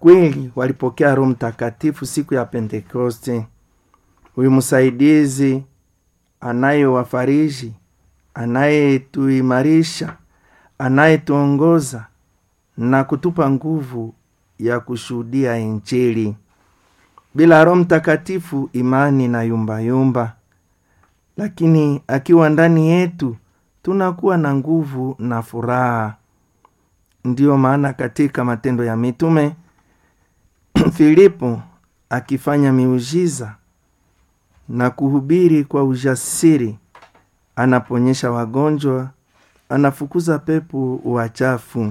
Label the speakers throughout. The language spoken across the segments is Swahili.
Speaker 1: kweli walipokea roho mtakatifu siku ya pentekoste huyu msaidizi anayewafariji anayetuimarisha anayetuongoza na kutupa nguvu ya kushuhudia injili bila roho mtakatifu imani na yumbayumba lakini akiwa ndani yetu tunakuwa na nguvu na furaha ndiyo maana katika matendo ya mitume filipo akifanya miujiza na kuhubiri kwa ujasiri anaponyesha wagonjwa anafukuza pepo wachafu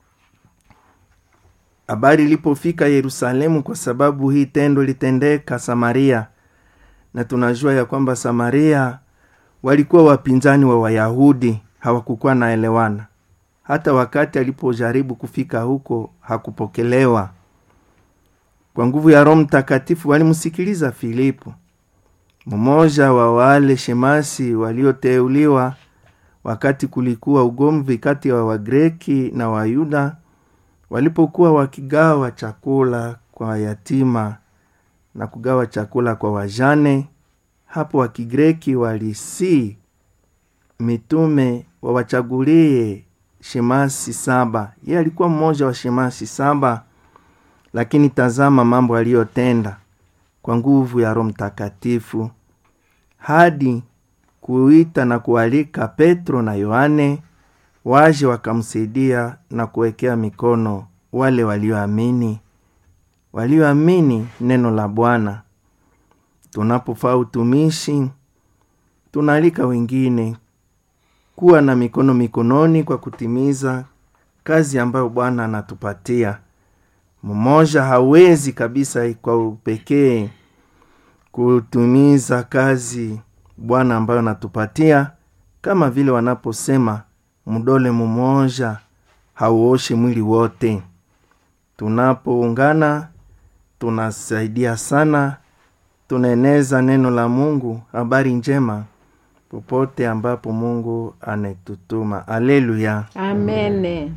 Speaker 1: habari ilipofika yerusalemu kwa sababu hii tendo litendeka samaria na tunajua ya kwamba samaria walikuwa wapinzani wa wayahudi hawakukuwa naelewana hata wakati alipojaribu kufika huko hakupokelewa kwa nguvu ya roho mtakatifu walimsikiliza filipo mmoja wa wale shemasi walioteuliwa wakati kulikuwa ugomvi kati ya wa wagreki na wayuda walipokuwa wakigawa chakula kwa yatima na kugawa chakula kwa wajane hapo wakigreki walisii mitume wawachagulie shemasi saba ye alikuwa mmoja wa shemasi saba lakini tazama mambo aliyotenda kwa nguvu ya roho mtakatifu hadi kuita na kualika petro na yohane waje wakamsaidia na kuwekea mikono wale walioamini walioamini neno la bwana tunapofaa utumishi tunaalika wengine kuwa na mikono mikononi kwa kutimiza kazi ambayo bwana anatupatia mmoja hawezi kabisa kwa upekee kutumiza kazi bwana ambayo anatupatia kama vile wanaposema mdole mmoja hauoshe mwili wote tunapoungana tunasaidia sana tunaeneza neno la mungu habari njema popote ambapo mungu anetutuma aleluya
Speaker 2: amene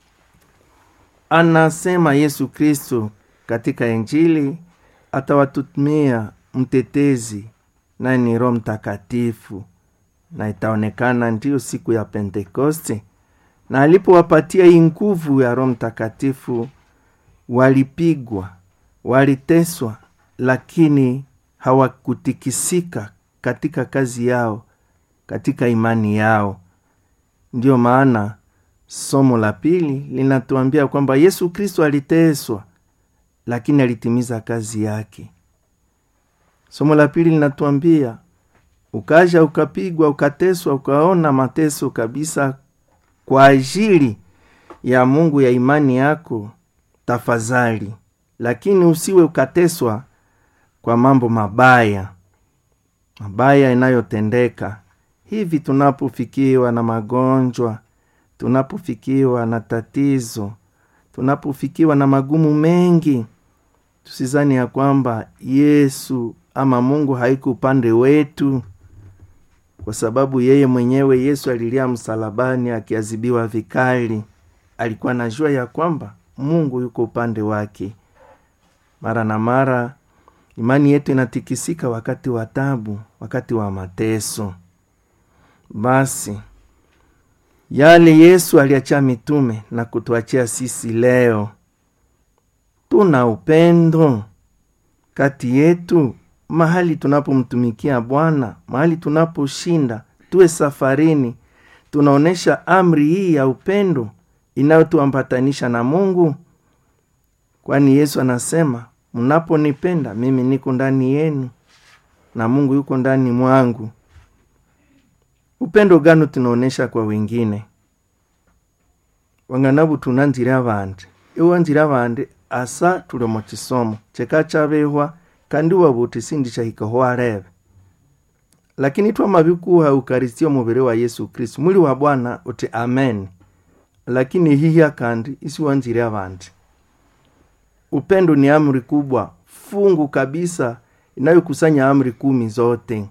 Speaker 1: anasema yesu kristo katika injili atawatumia mtetezi naye ni roho mtakatifu na itaonekana ndiyo siku ya pentekoste na alipowapatia hii nguvu ya roho mtakatifu walipigwa waliteswa lakini hawakutikisika katika kazi yao katika imani yao ndiyo maana somo la pili linatuambia kwamba yesu kristo aliteswa lakini alitimiza kazi yake somo la pili linatuambia ukaja ukapigwa ukateswa ukaona mateso kabisa kwa ajili ya mungu ya imani yako tafadhali lakini usiwe ukateswa kwa mambo mabaya mabaya inayotendeka hivi tunapofikiwa na magonjwa tunapofikiwa na tatizo tunapofikiwa na magumu mengi tusizani ya kwamba yesu ama mungu haiko upande wetu kwa sababu yeye mwenyewe yesu alilia msalabani akiazibiwa vikali alikuwa najua ya kwamba mungu yuko upande wake mara na mara imani yetu inatikisika wakati wa tabu wakati wa mateso basi yale yesu aliachia mitume na kutuachia sisi leo tuna upendo kati yetu mahali tunapomtumikia bwana mahali tunaposhinda tuwe safarini tunaonyesha amri hii ya upendo inayotuambatanisha na mungu kwani yesu anasema mnaponipenda mimi niko ndani yenu na mungu yuko ndani mwangu upendo gano tunaonyesha kwa wengine wang'anabu tunanzira abandi iwanzira abandi asa tuli mu kisomo cheka chabehwa kandi wabuti sindi chahikaho arebe lakini twamabikuha eukaristio mubiri wa yesu kristu mwili wa bwana uti amen lakini hiya kandi isiwanzire abandi upendo ni amri kubwa fungu kabisa inayokusanya amri kumi zote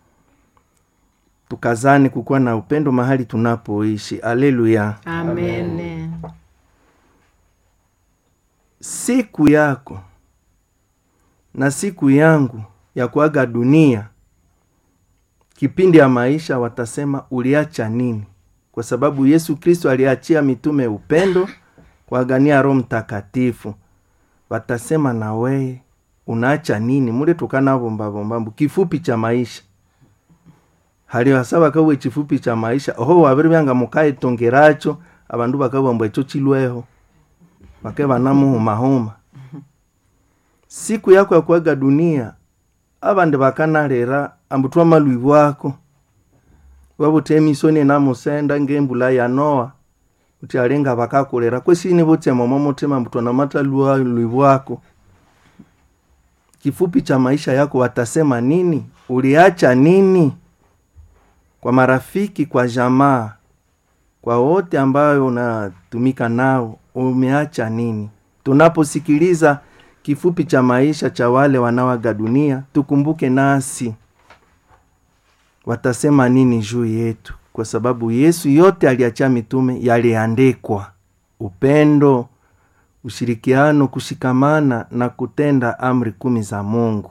Speaker 1: tukazani kukuwa na upendo mahali tunapoishi aleluya
Speaker 2: amene
Speaker 1: siku yako na siku yangu ya kuaga dunia kipindi ya maisha watasema uliacha nini kwa sababu yesu kristo aliachia mitume upendo kuagania roho mtakatifu watasema na weye unaacha nini mule tukanavombavombambu kifupi cha maisha haliwasaba kawe chifupi cha maisha oho wabiri byanga mukaitongeracho abandu bakabamba echo chilweho bake banamuhumahuma siku yako ya kuaga dunia abandi bakanalera ambu twamalwi bwako babuta emisoni enamusenda ngembula ya noa uti alinga bakakulera kwesini butsemomo mutima mbu twanamata lwi bwako kifupi cha maisha yako watasema nini uliacha nini kwa marafiki kwa jamaa kwa wote ambayo unatumika nao umeacha nini tunaposikiliza kifupi cha maisha cha wale wanaoaga dunia tukumbuke nasi watasema nini juu yetu kwa sababu yesu yote aliachia mitume yaliandikwa upendo ushirikiano kushikamana na kutenda amri kumi za mungu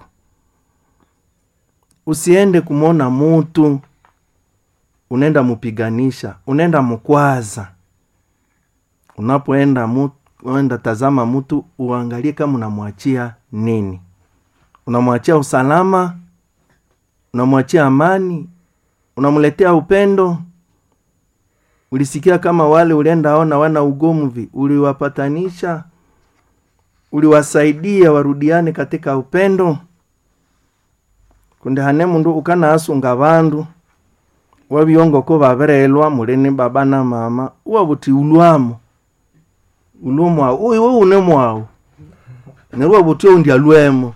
Speaker 1: usiende kumwona mutu unaenda mupiganisha unaenda mukwaza unapoenda mu, enda tazama mtu uangalie kama unamwachia nini unamwachia usalama unamwachia amani unamletea upendo ulisikia kama wale ulienda ona wana ugomvi uliwapatanisha uliwasaidia warudiane katika upendo kundi hane mundu ukana asunga bandu wabyongoko baberelwa mulini baba na mama uwabuti ulwamo ulwo mwawu uyu wo une mwawu nerwo buti undi alwemo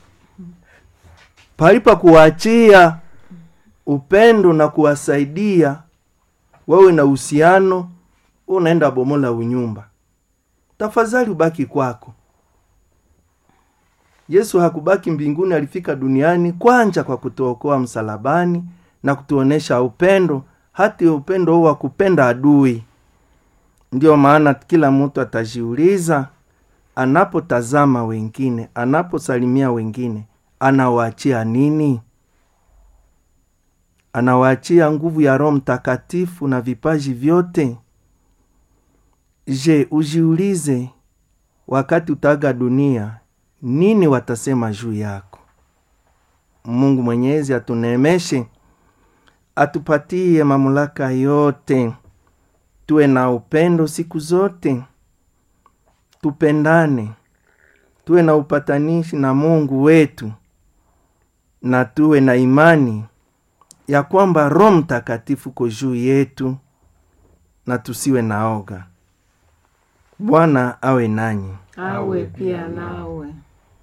Speaker 1: palipa kuwachia upendo na kuwasaidia wawe na uhusiano unaenda bomola unyumba tafadhali ubaki kwako yesu hakubaki mbinguni alifika duniani kwanja kwa kutuokoa msalabani na kutuonesha upendo hati upendo huo wa kupenda adui ndiyo maana kila mtu atajiuliza anapotazama wengine anaposalimia wengine anawaachia nini anawaachia nguvu ya roho mtakatifu na vipaji vyote je ujiulize wakati utaga dunia nini watasema juu yako mungu mwenyezi atuneemeshe atupatie mamlaka yote tuwe na upendo siku zote tupendane tuwe na upatanishi na mungu wetu na tuwe na imani ya kwamba roho mtakatifu ko juu yetu na tusiwe na oga bwana awe nanyi
Speaker 2: awe pia nawe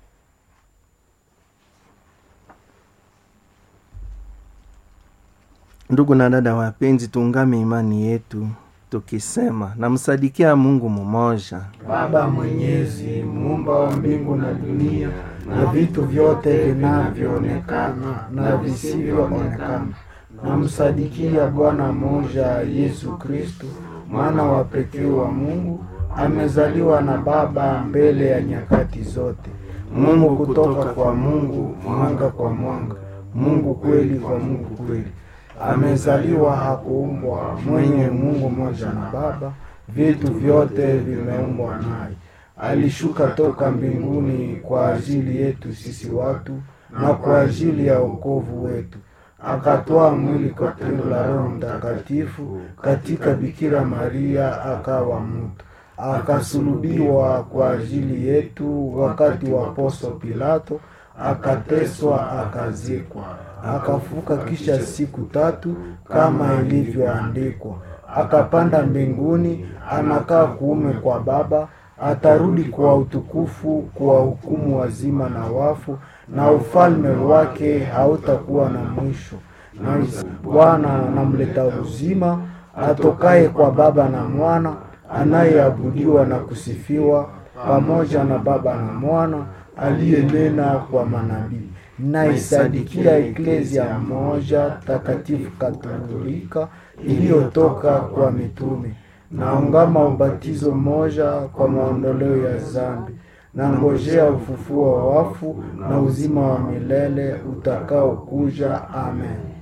Speaker 1: ndugu na dada wapenzi tuungame imani yetu tukisema namsadikia mungu mmoja
Speaker 3: Baba Mwenyezi, muumba wa mbingu na dunia na vitu vyote vinavyoonekana na visivyoonekana, namsadikia Bwana mmoja Yesu Kristu, mwana wa pekee wa Mungu, amezaliwa na Baba mbele ya nyakati zote, Mungu kutoka kwa Mungu, mwanga kwa mwanga, Mungu kweli kwa Mungu kweli amezaliwa hakuumbwa, mwenye Mungu mmoja na Baba, vitu vyote vimeumbwa naye. Alishuka toka mbinguni kwa ajili yetu sisi watu na kwa ajili ya wokovu wetu, akatoa mwili kwa tendo la Roho Mtakatifu katika Bikira Maria, akawa mtu, akasulubiwa kwa ajili yetu wakati wa Poso Pilato, akateswa, akazikwa akafuka kisha siku tatu kama ilivyoandikwa, akapanda mbinguni, anakaa kuume kwa Baba, atarudi kwa utukufu kuwahukumu wazima na wafu, na ufalme wake hautakuwa na mwisho. Na Bwana anamleta uzima, atokaye kwa Baba na Mwana, anayeabudiwa na kusifiwa pamoja na Baba na Mwana, aliyenena kwa manabii naisadikia eklezia moja takatifu katolika iliyotoka kwa mitume naungama ubatizo mmoja kwa maondoleo ya zambi na ngojea ufufuo wa wafu na uzima wa milele utakaokuja. Amen.